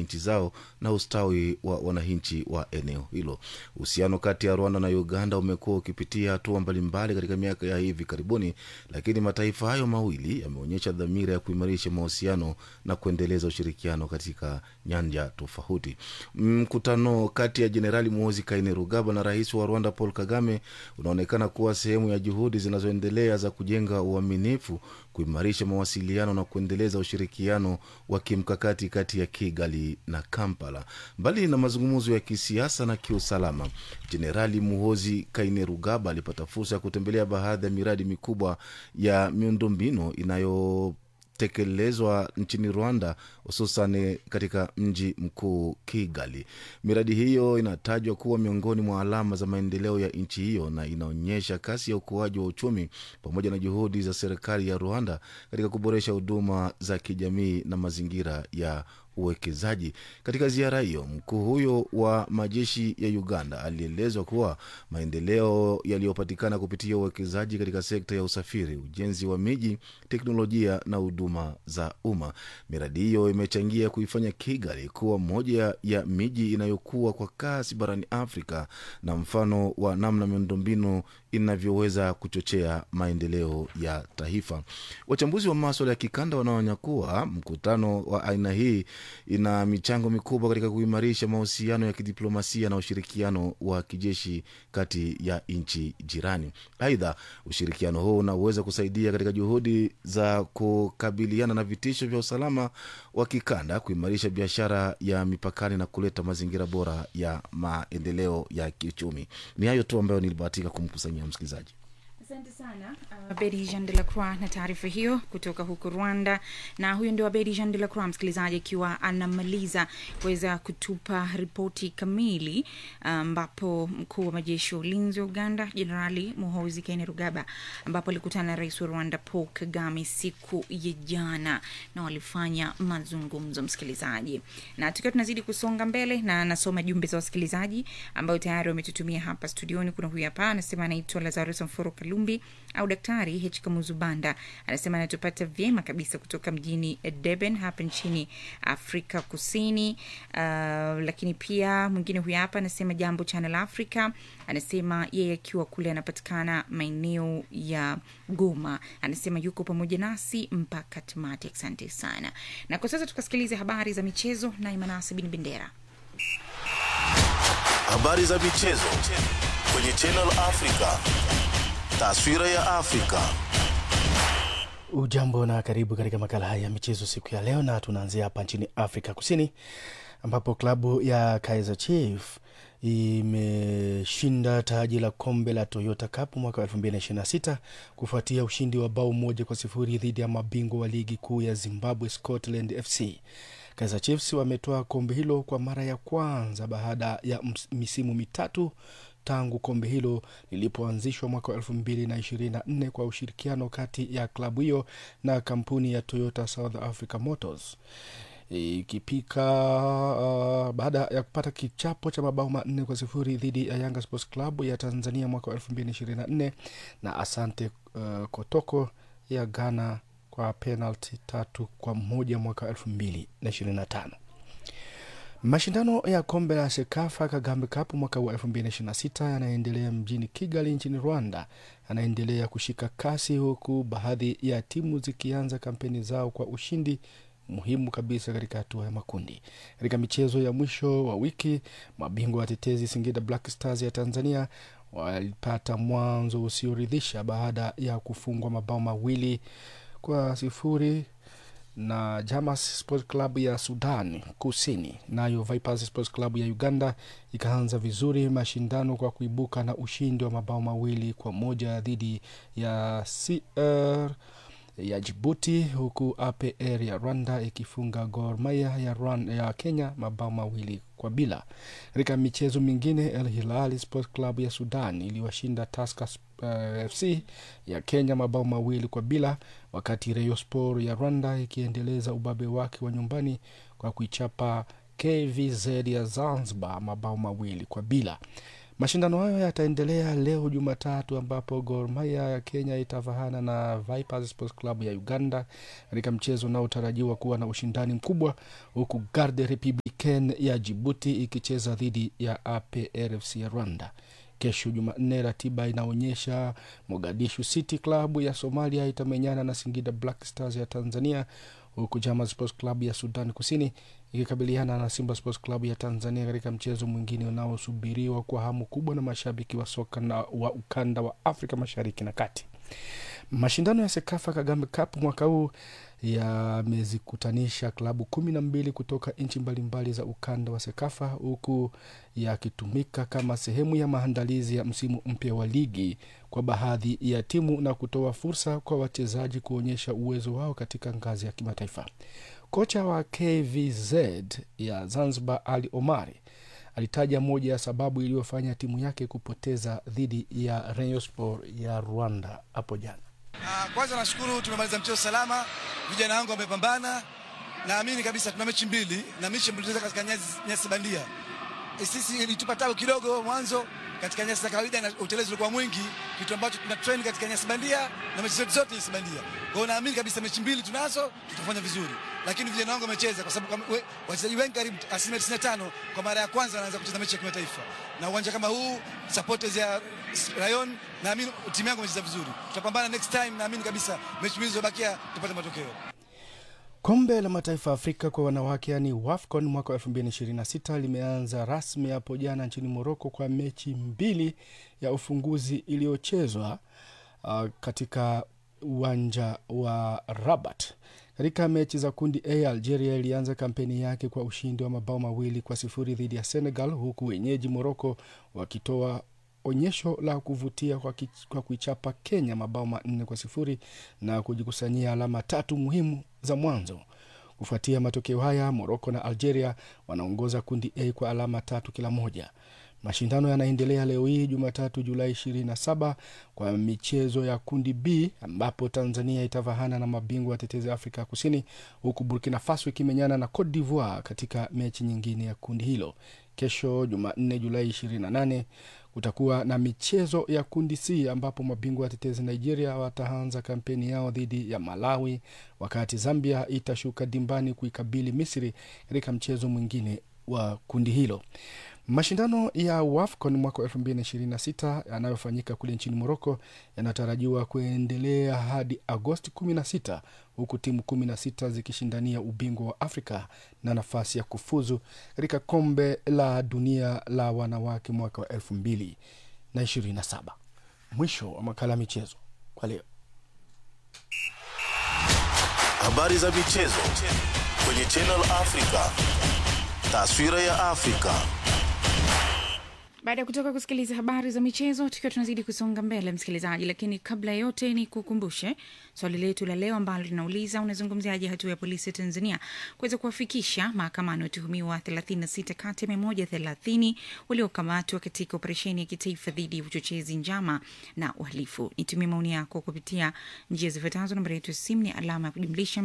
nchi zao na ustawi wa wananchi wa eneo hilo. Uhusiano kati ya Rwanda na Uganda umekuwa ukipitia hatua mbalimbali katika miaka ya hivi karibuni, lakini mataifa hayo mawili yameonyesha dhamira ya kuimarisha mahusiano na kuendeleza ushirikiano katika nyanja tofauti. Mkutano kati ya Jenerali Muhoozi Kainerugaba na rais wa Rwanda Paul Kagame unaonekana kuwa sehemu ya juhudi zinazoendelea za kujenga uaminifu, kuimarisha mawasiliano na kuendeleza ushirikiano wa kimkakati kati ya Kigali na Kampala. Mbali na mazungumzo ya kisiasa na kiusalama, Jenerali Muhoozi Kainerugaba alipata fursa ya kutembelea baadhi ya miradi mikubwa ya miundombinu inayo tekelezwa nchini Rwanda, hususan katika mji mkuu Kigali. Miradi hiyo inatajwa kuwa miongoni mwa alama za maendeleo ya nchi hiyo na inaonyesha kasi ya ukuaji wa uchumi pamoja na juhudi za serikali ya Rwanda katika kuboresha huduma za kijamii na mazingira ya uwekezaji. Katika ziara hiyo, mkuu huyo wa majeshi ya Uganda alielezwa kuwa maendeleo yaliyopatikana kupitia uwekezaji katika sekta ya usafiri, ujenzi wa miji, teknolojia na huduma za umma. Miradi hiyo imechangia kuifanya Kigali kuwa moja ya miji inayokuwa kwa kasi barani Afrika na mfano wa namna miundombinu inavyoweza kuchochea maendeleo ya taifa. Wachambuzi wa maswala ya kikanda wanaonya kuwa mkutano wa aina hii ina michango mikubwa katika kuimarisha mahusiano ya kidiplomasia na ushirikiano wa kijeshi kati ya nchi jirani. Aidha, ushirikiano huu unaweza kusaidia katika juhudi za kukabiliana na vitisho vya usalama wa kikanda, kuimarisha biashara ya mipakani na kuleta mazingira bora ya maendeleo ya kiuchumi. Ni hayo tu ambayo nilibahatika kumkusanyia msikilizaji. Asante sana Abedi Jean de la Croix na taarifa hiyo kutoka huko Rwanda. Na huyo ndio Abedi Jean de la Croix, msikilizaji, akiwa anamaliza kuweza kutupa ripoti kamili, ambapo mkuu wa majeshi ya ulinzi wa Uganda Jenerali Muhoozi Kainerugaba, ambapo alikutana na rais wa Rwanda Paul Kagame siku ya jana na walifanya mazungumzo, msikilizaji. Na tukiwa tunazidi kusonga mbele, na nasoma jumbe za wasikilizaji ambayo tayari wametutumia hapa studioni. Kuna huyu hapa anasema anaitwa Lazarus Mforo Kalumbi au Daktari H Kamuzubanda, anasema anatupata vyema kabisa kutoka mjini Durban hapa nchini Afrika Kusini. Uh, lakini pia mwingine huyu hapa anasema jambo Channel Africa, anasema yeye akiwa kule anapatikana maeneo ya Goma, anasema yuko pamoja nasi mpaka tamati. Asante sana, na kwa sasa tukasikiliza habari za michezo na Imanasi Bin Bendera. Habari za michezo kwenye Channel Africa. Taswira ya Afrika. Ujambo na karibu katika makala haya ya michezo siku ya leo, na tunaanzia hapa nchini Afrika Kusini ambapo klabu ya Kaizer Chiefs imeshinda taji la kombe la Toyota Cup mwaka wa 2026 kufuatia ushindi wa bao moja kwa sifuri dhidi ya mabingwa wa ligi kuu ya Zimbabwe Scotland FC. Kaizer Chiefs wametoa kombe hilo kwa mara ya kwanza baada ya misimu mitatu tangu kombe hilo lilipoanzishwa mwaka wa elfu mbili na ishirini na nne kwa ushirikiano kati ya klabu hiyo na kampuni ya Toyota South Africa Motors ikipika uh, baada ya kupata kichapo cha mabao manne kwa sifuri dhidi ya Yanga Sports Club ya Tanzania mwaka wa elfu mbili na ishirini na nne na Asante uh, Kotoko ya Ghana kwa penalti tatu kwa moja mwaka wa elfu mbili na ishirini na tano. Mashindano ya kombe la Sekafa Kagambe Cup mwaka wa 2026 yanaendelea mjini Kigali nchini Rwanda, yanaendelea kushika kasi, huku baadhi ya timu zikianza kampeni zao kwa ushindi muhimu kabisa katika hatua ya makundi. Katika michezo ya mwisho wa wiki, mabingwa watetezi Singida Black Stars ya Tanzania walipata mwanzo usioridhisha baada ya kufungwa mabao mawili kwa sifuri na Jamas Sports Club ya Sudan Kusini. Nayo Vipers Sports Club ya Uganda ikaanza vizuri mashindano kwa kuibuka na ushindi wa mabao mawili kwa moja dhidi ya CR ya Jibuti, huku APR ya Rwanda ikifunga Gor Mahia ya, Rwanda, ya Kenya mabao mawili kwa bila. Katika michezo mingine, El Hilal Sports Club ya Sudan iliwashinda Tusker uh, FC ya Kenya mabao mawili kwa bila, wakati Rayon Sport ya Rwanda ikiendeleza ubabe wake wa nyumbani kwa kuichapa KVZ ya Zanzibar mabao mawili kwa bila. Mashindano hayo yataendelea leo Jumatatu, ambapo Gor Mahia ya Kenya itavahana na Vipers Sports Club ya Uganda katika mchezo unaotarajiwa kuwa na ushindani mkubwa, huku Garde Republic Hurricane ya Jibuti ikicheza dhidi ya APRFC ya Rwanda. Kesho Jumanne, ratiba inaonyesha Mogadishu City Club ya Somalia itamenyana na Singida Black Stars ya Tanzania, huku Jama Sports Club ya Sudan Kusini ikikabiliana na Simba Sports Club ya Tanzania katika mchezo mwingine unaosubiriwa kwa hamu kubwa na mashabiki wa soka na wa ukanda wa Afrika Mashariki na Kati. Mashindano ya Sekafa Kagame Cup mwaka huu yamezikutanisha klabu kumi na mbili kutoka nchi mbalimbali za ukanda wa Sekafa, huku yakitumika kama sehemu ya maandalizi ya msimu mpya wa ligi kwa baadhi ya timu na kutoa fursa kwa wachezaji kuonyesha uwezo wao katika ngazi ya kimataifa. Kocha wa KVZ ya Zanzibar Ali Omari alitaja moja ya sababu iliyofanya timu yake kupoteza dhidi ya Rayon Sport ya Rwanda hapo jana. Uh, kwanza nashukuru tumemaliza mchezo salama, vijana wangu wamepambana. Naamini kabisa tuna mechi mbili na mechi mbili katika nyasi, nyasi bandia. E, sisi ilitupa tabu kidogo mwanzo katika nyasi za kawaida na utelezi ulikuwa mwingi, kitu ambacho tuna train katika nyasi bandia na mechi zetu zote nyasi bandia. Kwa hiyo naamini kabisa mechi mbili tunazo, tutafanya vizuri, lakini vijana wangu wamecheza, kwa sababu wachezaji wengi karibu asilimia 95 kwa mara ya kwanza wanaanza kucheza mechi ya kimataifa, na uwanja kama huu supporters ya Rayon, naamini timu yangu imecheza vizuri. Tutapambana next time, naamini kabisa mechi mbili zilizobakia tupate matokeo. Kombe la Mataifa ya Afrika kwa wanawake yani WAFCON mwaka wa 2026 limeanza rasmi hapo jana nchini Moroko kwa mechi mbili ya ufunguzi iliyochezwa uh, katika uwanja wa Rabat. Katika mechi za kundi A, Algeria ilianza kampeni yake kwa ushindi wa mabao mawili kwa sifuri dhidi ya Senegal, huku wenyeji Moroko wakitoa onyesho la kuvutia kwa, ki, kwa kuichapa Kenya mabao manne kwa sifuri na kujikusanyia alama tatu muhimu za mwanzo. Kufuatia matokeo haya, Moroko na Algeria wanaongoza kundi A kwa alama tatu kila moja. Mashindano yanaendelea leo hii Jumatatu, Julai 27 kwa michezo ya kundi B ambapo Tanzania itavahana na mabingwa watetezi Afrika Kusini, huku Burkina Faso ikimenyana na Cote d'Ivoire katika mechi nyingine ya kundi hilo. Kesho Jumanne, Julai 28 kutakuwa na michezo ya kundi C ambapo mabingwa watetezi Nigeria wataanza kampeni yao dhidi ya Malawi, wakati Zambia itashuka dimbani kuikabili Misri katika mchezo mwingine wa kundi hilo. Mashindano ya WAFCON mwaka wa 2026 yanayofanyika kule nchini Moroko yanatarajiwa kuendelea hadi Agosti 16 huku timu 16 zikishindania ubingwa wa Afrika na nafasi ya kufuzu katika kombe la dunia la wanawake mwaka wa 2027. Mwisho wa makala ya michezo kwa leo. Habari za michezo kwenye Channel Africa. Taswira ya Afrika. baada ya kutoka kusikiliza habari za michezo tukiwa tunazidi kusonga mbele msikilizaji lakini kabla ya yote ni kukumbushe swali letu la leo ambalo linauliza unazungumziaje hatua ya polisi ya tanzania kuweza kuwafikisha mahakamani watuhumiwa 36 kati ya 130 waliokamatwa katika operesheni ya kitaifa dhidi ya uchochezi njama na uhalifu nitumie maoni yako kupitia njia zifuatazo nambari yetu ya simu ni alama ya kujumlisha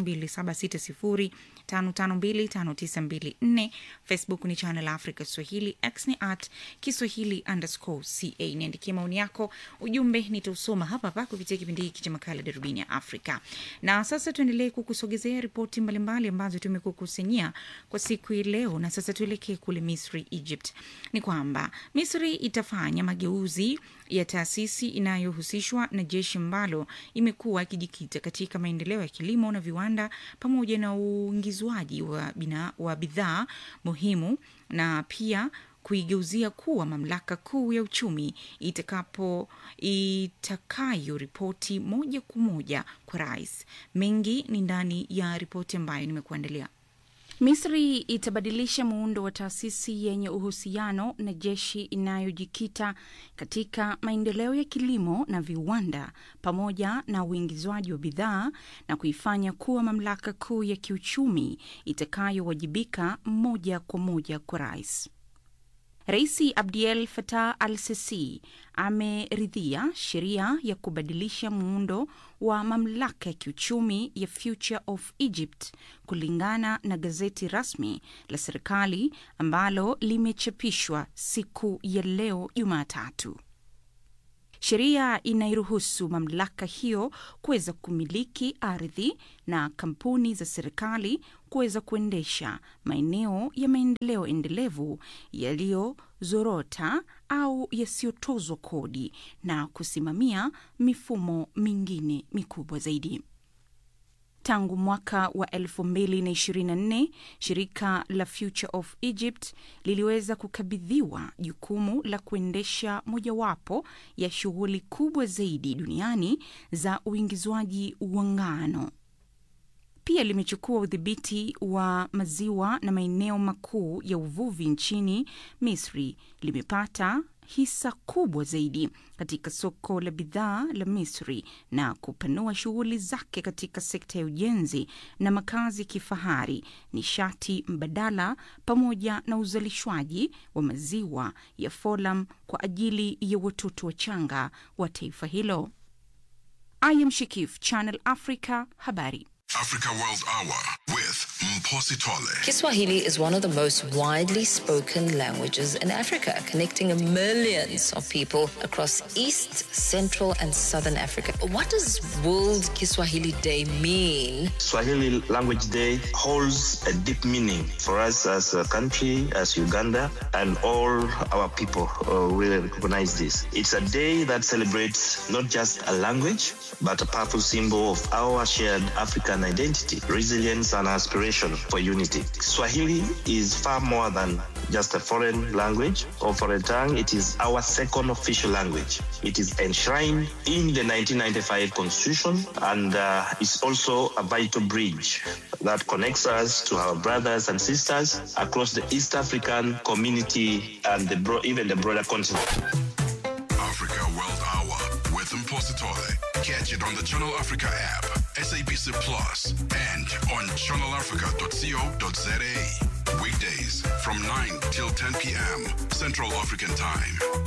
2760552594 facebook ni channel africa swahili x ni at kiswahili underscore ca niandikie maoni yako ujumbe nitausoma hapa hapa kupitia kipindi hiki cha makala darubini ya afrika na sasa tuendelee kukusogezea ripoti mbalimbali ambazo tumekukusanyia kwa siku hii leo na sasa tuelekee kule misri egypt ni kwamba misri itafanya mageuzi ya taasisi inayohusishwa na jeshi ambalo imekuwa ikijikita katika maendeleo ya kilimo na viwanda pamoja na uingizwaji wa, bina- wa bidhaa muhimu na pia kuigeuzia kuwa mamlaka kuu ya uchumi itakapo itakayoripoti moja kwa moja kwa rais. Mengi ni ndani ya ripoti ambayo nimekuandalia. Misri itabadilisha muundo wa taasisi yenye uhusiano na jeshi inayojikita katika maendeleo ya kilimo na viwanda pamoja na uingizwaji wa bidhaa na kuifanya kuwa mamlaka kuu ya kiuchumi itakayowajibika moja kwa moja kwa rais. Raisi Abdel Fattah al Sisi ameridhia sheria ya kubadilisha muundo wa mamlaka ya kiuchumi ya Future of Egypt kulingana na gazeti rasmi la serikali ambalo limechapishwa siku ya leo Jumatatu. Sheria inairuhusu mamlaka hiyo kuweza kumiliki ardhi na kampuni za serikali kuweza kuendesha maeneo ya maendeleo endelevu yaliyozorota au yasiyotozwa kodi na kusimamia mifumo mingine mikubwa zaidi. Tangu mwaka wa 2024 shirika la Future of Egypt liliweza kukabidhiwa jukumu la kuendesha mojawapo ya shughuli kubwa zaidi duniani za uingizwaji wa ngano. Pia limechukua udhibiti wa maziwa na maeneo makuu ya uvuvi nchini Misri. Limepata hisa kubwa zaidi katika soko la bidhaa la Misri na kupanua shughuli zake katika sekta ya ujenzi na makazi ya kifahari, nishati mbadala, pamoja na uzalishwaji wa maziwa ya Folam kwa ajili ya watoto wachanga wa taifa hilo. I am Shikif, Channel Africa, habari. Africa World Hour with Mposi Tole. Kiswahili is one of the most widely spoken languages in Africa, connecting millions of people across East, Central, and Southern Africa. What does World Kiswahili Day mean? Swahili Language Day holds a deep meaning for us as a country, as Uganda, and all our people uh, really recognize this. It's a day that celebrates not just a language, but a powerful symbol of our shared African identity, resilience, and aspiration for unity. Swahili is far more than just a foreign language or foreign tongue. It is our second official language. It is enshrined in the 1995 Constitution and uh, is also a vital bridge that connects us to our brothers and sisters across the East African community and the bro- even the broader continent. Africa World Hour with Mposi Tole. Catch it on the Channel Africa app, SABC Plus, and on channelafrica.co.za. Weekdays from 9 till 10 p.m. Central African Time.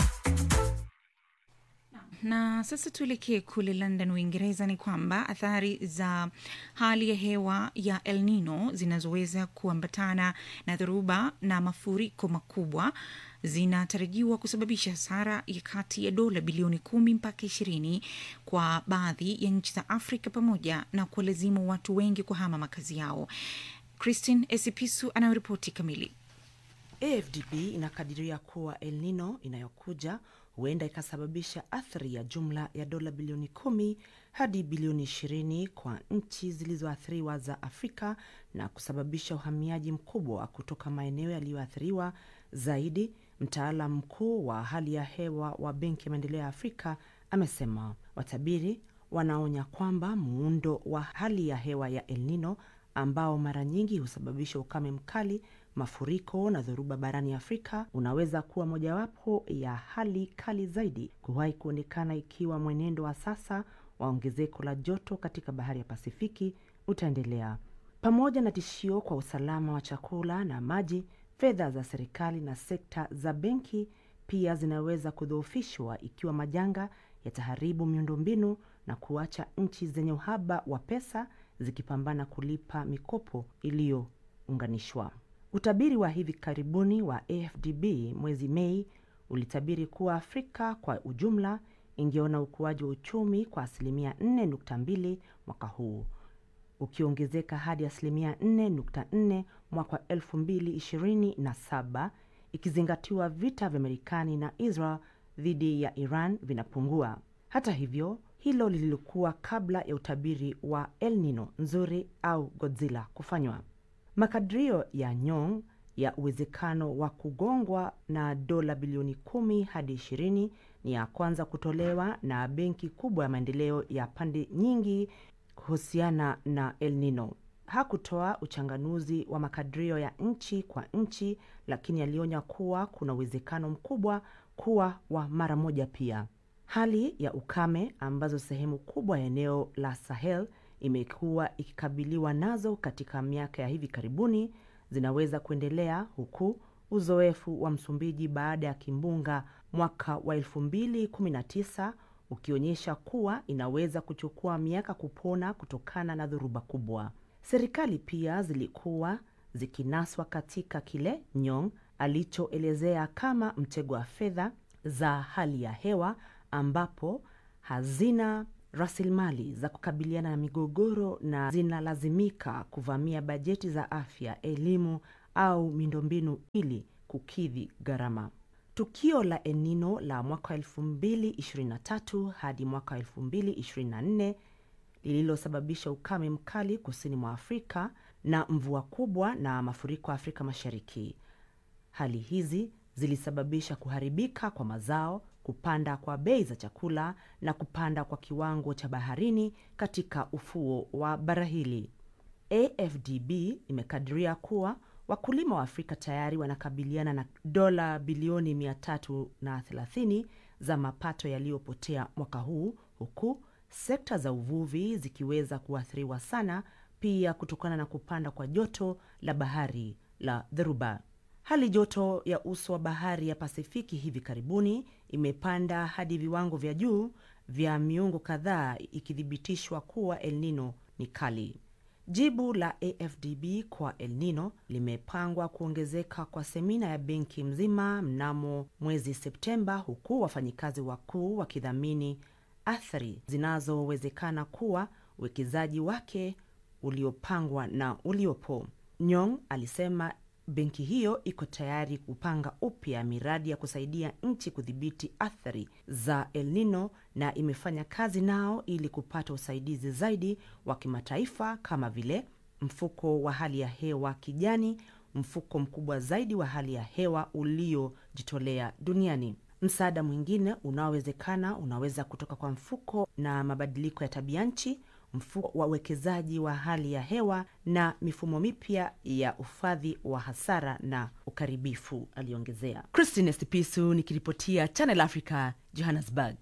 Na sasa tuelekee kule London, Uingereza. Ni kwamba athari za hali ya hewa ya El Nino zinazoweza kuambatana na dhoruba na mafuriko makubwa zinatarajiwa kusababisha hasara ya kati ya dola bilioni kumi mpaka ishirini kwa baadhi ya nchi za Afrika pamoja na kuwalazimu watu wengi kuhama makazi yao. Christine Esipisu anayoripoti kamili. AFDB inakadiria kuwa El Nino inayokuja huenda ikasababisha athari ya jumla ya dola bilioni kumi hadi bilioni ishirini kwa nchi zilizoathiriwa za Afrika na kusababisha uhamiaji mkubwa kutoka maeneo yaliyoathiriwa zaidi. Mtaalam mkuu wa hali ya hewa wa Benki ya Maendeleo ya Afrika amesema watabiri wanaonya kwamba muundo wa hali ya hewa ya El Nino ambao mara nyingi husababisha ukame mkali, mafuriko na dhoruba barani Afrika unaweza kuwa mojawapo ya hali kali zaidi kuwahi kuonekana ikiwa mwenendo wa sasa wa ongezeko la joto katika bahari ya Pasifiki utaendelea. Pamoja na tishio kwa usalama wa chakula na maji, fedha za serikali na sekta za benki pia zinaweza kudhoofishwa ikiwa majanga yataharibu miundombinu na kuacha nchi zenye uhaba wa pesa zikipambana kulipa mikopo iliyounganishwa. Utabiri wa hivi karibuni wa AFDB mwezi Mei ulitabiri kuwa Afrika kwa ujumla ingeona ukuaji wa uchumi kwa asilimia 4.2 mwaka huu ukiongezeka hadi asilimia 4.4 mwaka 2027 ikizingatiwa vita vya Marekani na Israel dhidi ya Iran vinapungua. Hata hivyo, hilo lililokuwa kabla ya utabiri wa El Nino nzuri au Godzilla kufanywa. Makadirio ya Nyong ya uwezekano wa kugongwa na dola bilioni kumi hadi ishirini ni ya kwanza kutolewa na benki kubwa ya maendeleo ya pande nyingi kuhusiana na El Nino. Hakutoa uchanganuzi wa makadirio ya nchi kwa nchi, lakini alionya kuwa kuna uwezekano mkubwa kuwa wa mara moja pia. Hali ya ukame ambazo sehemu kubwa ya eneo la Sahel imekuwa ikikabiliwa nazo katika miaka ya hivi karibuni zinaweza kuendelea huku uzoefu wa Msumbiji baada ya kimbunga mwaka wa 2019 ukionyesha kuwa inaweza kuchukua miaka kupona kutokana na dhoruba kubwa. Serikali pia zilikuwa zikinaswa katika kile Nyong alichoelezea kama mtego wa fedha za hali ya hewa ambapo hazina rasilimali za kukabiliana na migogoro na zinalazimika kuvamia bajeti za afya, elimu au miundombinu ili kukidhi gharama. Tukio la El Nino la mwaka 2023 hadi mwaka 2024 lililosababisha ukame mkali kusini mwa Afrika na mvua kubwa na mafuriko Afrika Mashariki. Hali hizi zilisababisha kuharibika kwa mazao, kupanda kwa bei za chakula na kupanda kwa kiwango cha baharini katika ufuo wa bara hili. AFDB imekadiria kuwa wakulima wa Afrika tayari wanakabiliana na dola bilioni 330 za mapato yaliyopotea mwaka huu, huku sekta za uvuvi zikiweza kuathiriwa sana pia kutokana na kupanda kwa joto la bahari la dhoruba. Hali joto ya uso wa bahari ya Pasifiki hivi karibuni imepanda hadi viwango vya juu vya miongo kadhaa, ikithibitishwa kuwa El Nino ni kali. Jibu la AFDB kwa El Nino limepangwa kuongezeka kwa semina ya benki mzima mnamo mwezi Septemba, huku wafanyikazi wakuu wakidhamini athari zinazowezekana kuwa uwekezaji wake uliopangwa na uliopo. Nyong alisema benki hiyo iko tayari kupanga upya miradi ya kusaidia nchi kudhibiti athari za El Nino na imefanya kazi nao ili kupata usaidizi zaidi wa kimataifa kama vile mfuko wa hali ya hewa kijani, mfuko mkubwa zaidi wa hali ya hewa uliojitolea duniani. Msaada mwingine unaowezekana unaweza kutoka kwa mfuko na mabadiliko ya tabia nchi, mfuko wa uwekezaji wa hali ya hewa na mifumo mipya ya ufadhi wa hasara na ukaribifu, aliongezea. Christine Sipisu nikiripotia Channel Africa, Johannesburg.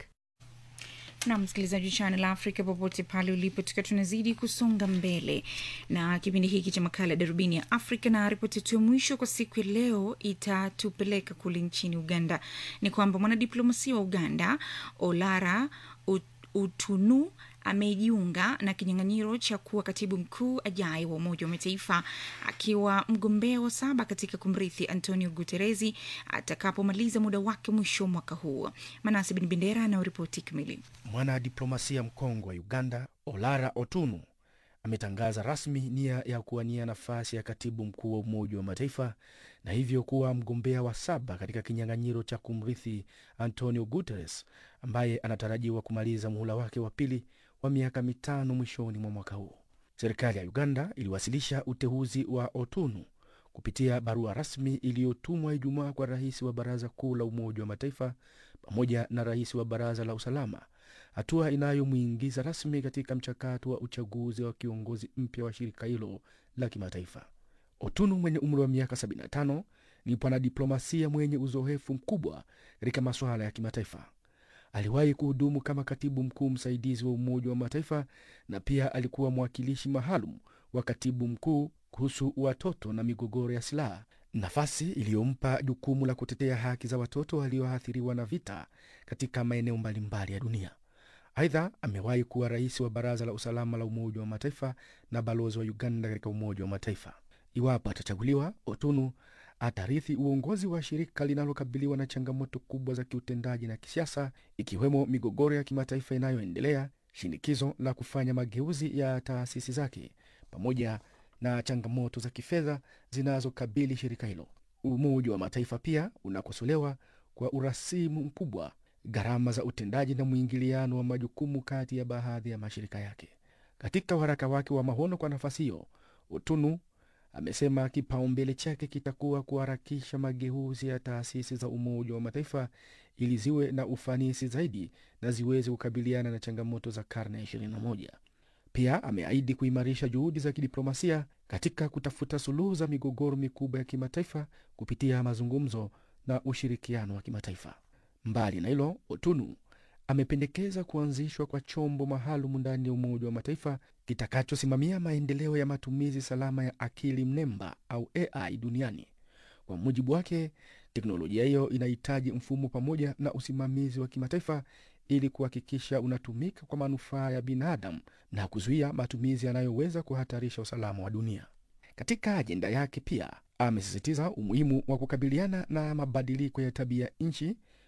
na msikilizaji wa Channel Africa popote pale ulipo, tukiwa tunazidi kusonga mbele na kipindi hiki cha makala ya darubini ya Afrika, na ripoti yetu ya mwisho kwa siku ya leo itatupeleka kule nchini Uganda. Ni kwamba mwanadiplomasia wa Uganda Olara Ut- Utunu amejiunga na kinyang'anyiro cha kuwa katibu mkuu ajaye wa Umoja wa Mataifa akiwa mgombea wa saba katika kumrithi Antonio Guteresi atakapomaliza muda wake mwisho wa mwaka huu. Manase Bin Bendera anayoripoti kamili. Mwanadiplomasia mkongwe wa Uganda Olara Otunu ametangaza rasmi nia ya kuwania nafasi ya katibu mkuu wa Umoja wa Mataifa na hivyo kuwa mgombea wa saba katika kinyang'anyiro cha kumrithi Antonio Guterres ambaye anatarajiwa kumaliza muhula wake wa pili wa miaka mitano mwishoni mwa mwaka huu. Serikali ya Uganda iliwasilisha uteuzi wa Otunu kupitia barua rasmi iliyotumwa Ijumaa kwa rais wa Baraza Kuu la Umoja wa Mataifa pamoja na rais wa Baraza la Usalama, hatua inayomwingiza rasmi katika mchakato wa uchaguzi wa kiongozi mpya wa shirika hilo la kimataifa. Otunu mwenye umri wa miaka 75 ni mwanadiplomasia mwenye uzoefu mkubwa katika masuala ya kimataifa. Aliwahi kuhudumu kama katibu mkuu msaidizi wa Umoja wa Mataifa na pia alikuwa mwakilishi maalum wa katibu mkuu kuhusu watoto na migogoro ya silaha, nafasi iliyompa jukumu la kutetea haki za watoto walioathiriwa na vita katika maeneo mbalimbali ya dunia. Aidha, amewahi kuwa rais wa Baraza la Usalama la Umoja wa Mataifa na balozi wa Uganda katika Umoja wa Mataifa. Iwapo atachaguliwa, Otunu atarithi uongozi wa shirika linalokabiliwa na changamoto kubwa za kiutendaji na kisiasa, ikiwemo migogoro ya kimataifa inayoendelea, shinikizo la kufanya mageuzi ya taasisi zake, pamoja na changamoto za kifedha zinazokabili shirika hilo. Umoja wa Mataifa pia unakosolewa kwa urasimu mkubwa, gharama za utendaji na mwingiliano wa majukumu kati ya baadhi ya mashirika yake. Katika waraka wake wa maono kwa nafasi hiyo, Otunu amesema kipaumbele chake kitakuwa kuharakisha mageuzi ya taasisi za Umoja wa Mataifa ili ziwe na ufanisi zaidi na ziweze kukabiliana na changamoto za karne ya 21. Pia ameahidi kuimarisha juhudi za kidiplomasia katika kutafuta suluhu za migogoro mikubwa ya kimataifa kupitia mazungumzo na ushirikiano wa kimataifa. Mbali na hilo, Otunu amependekeza kuanzishwa kwa chombo maalum ndani ya Umoja wa Mataifa kitakachosimamia maendeleo ya matumizi salama ya akili mnemba au AI duniani. Kwa mujibu wake, teknolojia hiyo inahitaji mfumo pamoja na usimamizi wa kimataifa ili kuhakikisha unatumika kwa manufaa ya binadamu na kuzuia matumizi yanayoweza kuhatarisha usalama wa dunia. Katika ajenda yake pia amesisitiza umuhimu wa kukabiliana na mabadiliko ya tabia nchi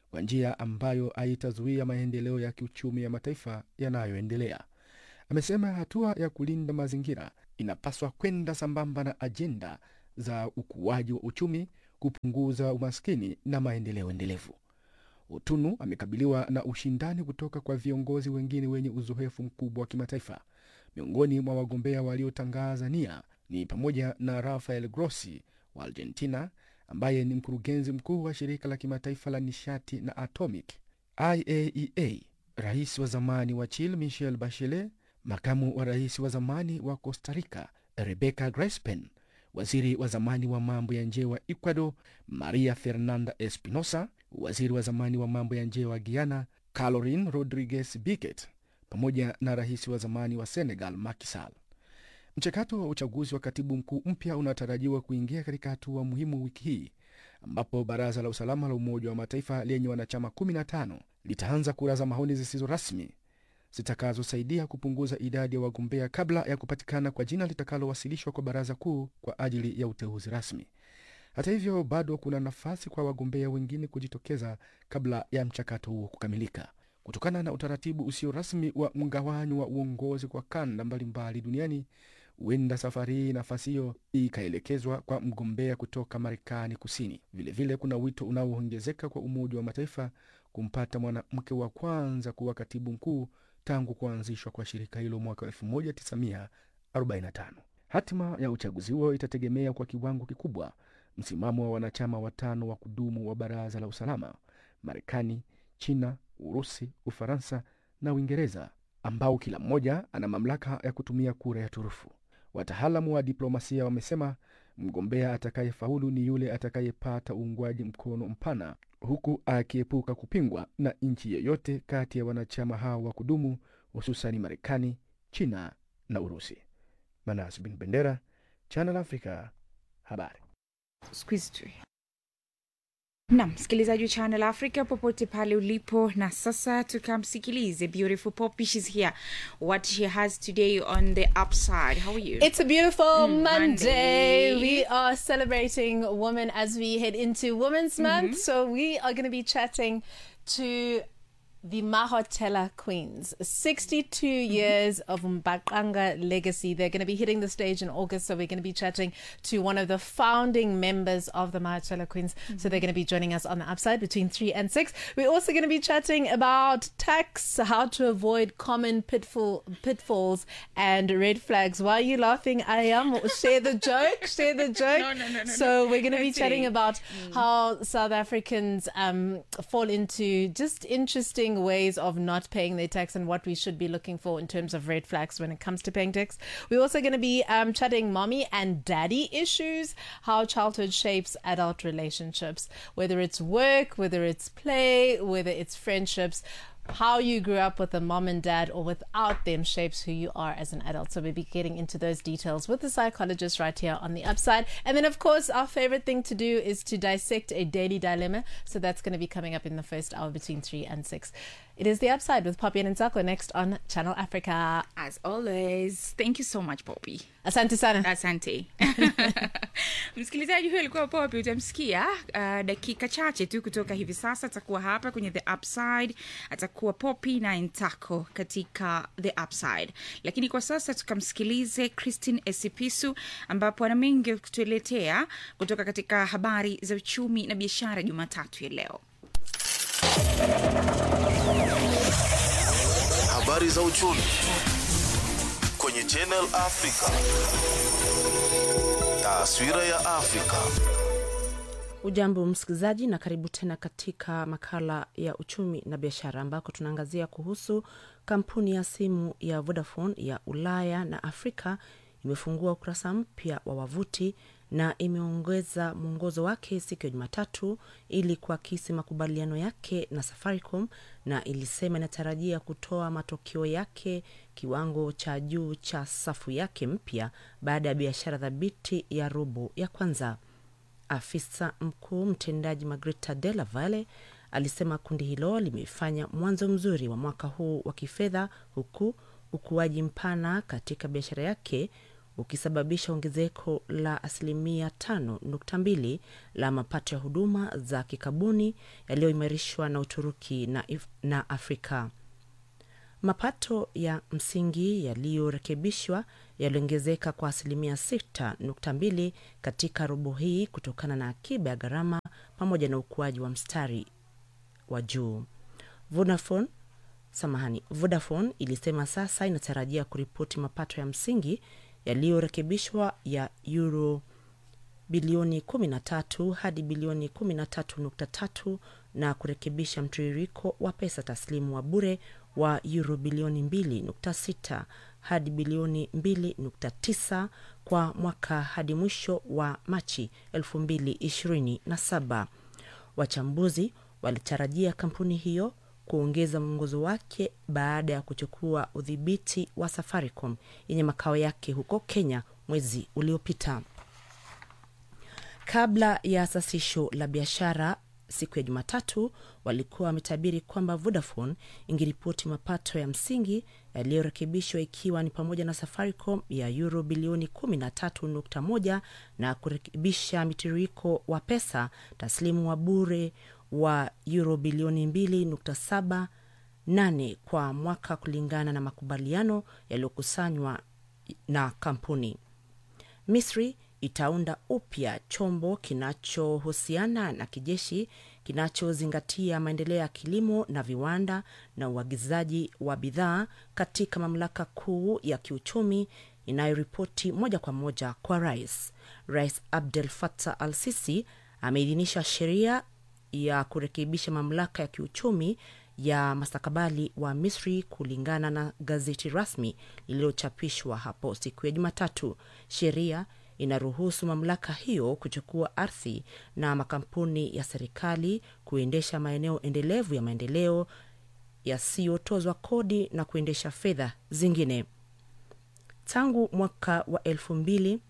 kwa njia ambayo haitazuia maendeleo ya kiuchumi ya mataifa yanayoendelea. Amesema hatua ya kulinda mazingira inapaswa kwenda sambamba na ajenda za ukuaji wa uchumi, kupunguza umaskini na maendeleo endelevu. Utunu amekabiliwa na ushindani kutoka kwa viongozi wengine wenye uzoefu mkubwa wa kimataifa. Miongoni mwa wagombea waliotangaza nia ni pamoja na Rafael Grossi wa Argentina, ambaye ni mkurugenzi mkuu wa shirika la kimataifa la nishati na atomic IAEA, rais wa zamani wa Chile Michel Bachelet, makamu wa rais wa zamani wa Costa Rica Rebecca Grispen, waziri wa zamani wa mambo ya nje wa Ecuador Maria Fernanda Espinosa, waziri wa zamani wa mambo ya nje wa Guyana Caroline Rodriguez Biquet, pamoja na rais wa zamani wa Senegal Macky Sall. Mchakato wa uchaguzi wa katibu mkuu mpya unatarajiwa kuingia katika hatua muhimu wiki hii ambapo baraza la usalama la Umoja wa Mataifa lenye wanachama 15 litaanza kura za maoni zisizo rasmi zitakazosaidia kupunguza idadi ya wagombea kabla ya kupatikana kwa jina litakalowasilishwa kwa baraza kuu kwa ajili ya uteuzi rasmi. Hata hivyo, bado kuna nafasi kwa wagombea wengine kujitokeza kabla ya mchakato huo kukamilika. Kutokana na utaratibu usio rasmi wa mgawanyo wa uongozi kwa kanda mbalimbali duniani, huenda safari hii nafasi hiyo ikaelekezwa kwa mgombea kutoka Marekani Kusini. Vilevile vile kuna wito unaoongezeka kwa Umoja wa Mataifa kumpata mwanamke wa kwanza kuwa katibu mkuu tangu kuanzishwa kwa shirika hilo mwaka 1945. Hatima ya uchaguzi huo itategemea kwa kiwango kikubwa msimamo wa wanachama watano wa kudumu wa Baraza la Usalama: Marekani, China, Urusi, Ufaransa na Uingereza, ambao kila mmoja ana mamlaka ya kutumia kura ya turufu. Wataalamu wa diplomasia wamesema mgombea atakayefaulu ni yule atakayepata uungwaji mkono mpana, huku akiepuka kupingwa na nchi yeyote kati ya wanachama hao wa kudumu, hususani Marekani, China na Urusi. Manas bin Bendera, Channel Africa, habari. Squeeze tu. Nam msikilizaji wa Channel Africa popote pale ulipo, na sasa tukamsikilize beautiful Poppy. She's here. What she has today on the upside. How are you? It's a beautiful Mm, Monday. Monday. We are celebrating women as we head into Women's Month. So we are going to be chatting to the Mahotela Queens. 62 years of Mbaqanga legacy. They're going to be hitting the stage in August. So we're going to be chatting to one of the founding members of the Mahotela Queens. So they're going to be joining us on the upside between 3 and 6. We're also going to be chatting about tax, how to avoid common pitfall pitfalls and red flags. Why are you laughing? I am. Share the joke. Share the joke. No, no, no, no, So no. we're going to be Let's chatting see. about how South Africans um, fall into just interesting ways of not paying their tax and what we should be looking for in terms of red flags when it comes to paying tax. We're also going to be um, chatting mommy and daddy issues, how childhood shapes adult relationships, whether it's work, whether it's play, whether it's friendships how you grew up with a mom and dad or without them shapes who you are as an adult. So we'll be getting into those details with the psychologist right here on the upside. And then, of course, our favorite thing to do is to dissect a daily dilemma. So that's going to be coming up in the first hour between three and six. It is the upside with Poppy and Nsako next on Channel Africa. As always, thank you so much Poppy. Asante sana. Asante. Msikilizaji huyo alikuwa Poppy, utamsikia uh, dakika chache tu kutoka hivi sasa. Atakuwa hapa kwenye the upside, atakuwa Poppy na Ntako katika the upside, lakini kwa sasa tukamsikilize Christine Esipisu ambapo ana mengi ya kutueletea kutoka katika habari za uchumi na biashara Jumatatu ya leo. Habari za uchumi kwenye Channel Africa. Taswira ya Afrika. Ujambo msikilizaji, na karibu tena katika makala ya uchumi na biashara, ambako tunaangazia kuhusu kampuni ya simu ya Vodafone ya Ulaya na Afrika imefungua ukurasa mpya wa wavuti na imeongeza mwongozo wake siku ya Jumatatu ili kuakisi makubaliano yake na Safaricom, na ilisema inatarajia kutoa matokeo yake kiwango cha juu cha safu yake mpya baada ya biashara thabiti ya robo ya kwanza. Afisa mkuu mtendaji Margarita Della Valle alisema kundi hilo limefanya mwanzo mzuri wa mwaka huu wa kifedha huku ukuaji mpana katika biashara yake ukisababisha ongezeko la asilimia 5.2 la mapato ya huduma za kikabuni yaliyoimarishwa na Uturuki na, if- na Afrika. Mapato ya msingi yaliyorekebishwa yaliongezeka kwa asilimia 6.2 katika robo hii kutokana na akiba ya gharama pamoja na ukuaji wa mstari wa juu. Vodafone samahani, Vodafone ilisema sasa inatarajia kuripoti mapato ya msingi yaliyorekebishwa ya euro bilioni 13 hadi bilioni 13.3 na kurekebisha mtiririko wa pesa taslimu wa bure wa euro bilioni 2.6 hadi bilioni 2.9 kwa mwaka hadi mwisho wa Machi 2027. Wachambuzi walitarajia kampuni hiyo kuongeza mwongozo wake baada ya kuchukua udhibiti wa Safaricom yenye makao yake huko Kenya mwezi uliopita. Kabla ya sasisho la biashara siku ya Jumatatu, walikuwa wametabiri kwamba Vodafone ingeripoti mapato ya msingi yaliyorekebishwa ikiwa ni pamoja na Safaricom ya euro bilioni 13.1 na kurekebisha mitiririko wa pesa taslimu wa bure wa euro bilioni 2.78 kwa mwaka kulingana na makubaliano yaliyokusanywa na kampuni. Misri itaunda upya chombo kinachohusiana na kijeshi kinachozingatia maendeleo ya kilimo na viwanda na uagizaji wa bidhaa katika mamlaka kuu ya kiuchumi inayoripoti moja kwa moja kwa rais. Rais Abdel Fattah al Sisi ameidhinisha sheria ya kurekebisha mamlaka ya kiuchumi ya mastakabali wa Misri kulingana na gazeti rasmi lililochapishwa hapo siku ya Jumatatu. Sheria inaruhusu mamlaka hiyo kuchukua ardhi na makampuni ya serikali kuendesha maeneo endelevu ya maendeleo yasiyotozwa kodi na kuendesha fedha zingine. Tangu mwaka wa elfu mbili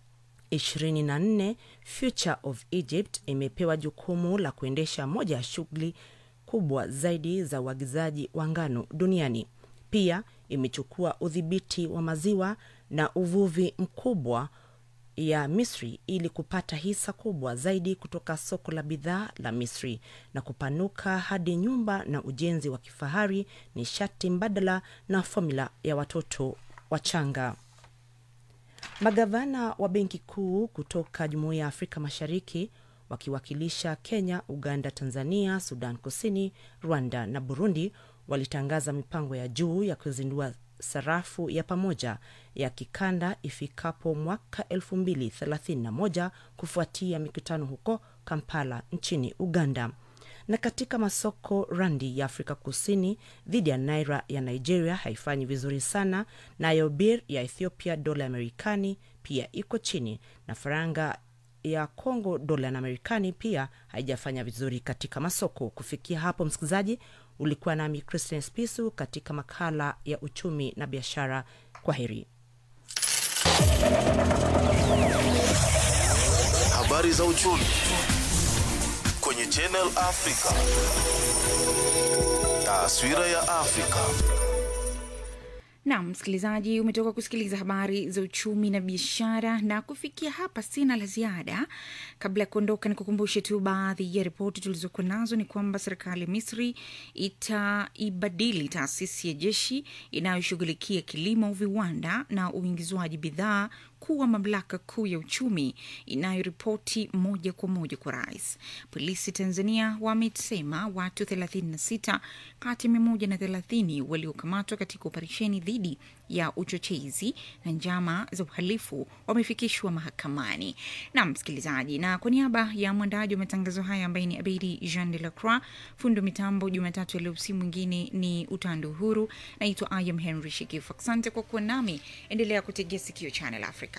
24 Future of Egypt imepewa jukumu la kuendesha moja ya shughuli kubwa zaidi za uagizaji wa ngano duniani. Pia imechukua udhibiti wa maziwa na uvuvi mkubwa ya Misri ili kupata hisa kubwa zaidi kutoka soko la bidhaa la Misri na kupanuka hadi nyumba na ujenzi wa kifahari, nishati mbadala na fomula ya watoto wachanga. Magavana wa benki kuu kutoka Jumuiya ya Afrika Mashariki wakiwakilisha Kenya, Uganda, Tanzania, Sudan Kusini, Rwanda na Burundi walitangaza mipango ya juu ya kuzindua sarafu ya pamoja ya kikanda ifikapo mwaka 2031 kufuatia mikutano huko Kampala nchini Uganda. Na katika masoko, randi ya Afrika Kusini dhidi ya naira ya Nigeria haifanyi vizuri sana, nayo bir ya Ethiopia dola ya Marekani pia iko chini, na faranga ya Congo dola ya Marekani pia haijafanya vizuri katika masoko. Kufikia hapo, msikilizaji, ulikuwa nami Christian Spisu katika makala ya uchumi na biashara. Kwa heri. Habari za uchumi kwenye Channel Africa. Taswira ya Afrika. Naam, msikilizaji, umetoka kusikiliza habari za uchumi na biashara, na kufikia hapa sina la ziada. Kabla ya kuondoka, ni kukumbushe tu baadhi ya ripoti tulizokuwa nazo. Ni kwamba serikali ya Misri itaibadili taasisi ya jeshi inayoshughulikia kilimo, viwanda na uingizwaji bidhaa kuwa mamlaka kuu ya uchumi inayoripoti moja kwa moja kwa rais. Polisi Tanzania wamesema watu 36 kati ya 130 waliokamatwa katika operesheni dhidi ya uchochezi na njama za uhalifu wamefikishwa mahakamani. Na msikilizaji, na kwa niaba ya mwandaji wa matangazo haya ambaye ni Abedi Jean de la Croix, fundo mitambo Jumatatu ya leo, si mwingine ni Utando Uhuru. Naitwa Ayam Henry Shikifu. Asante kwa kuwa nami, endelea kutegea sikio Channel Africa.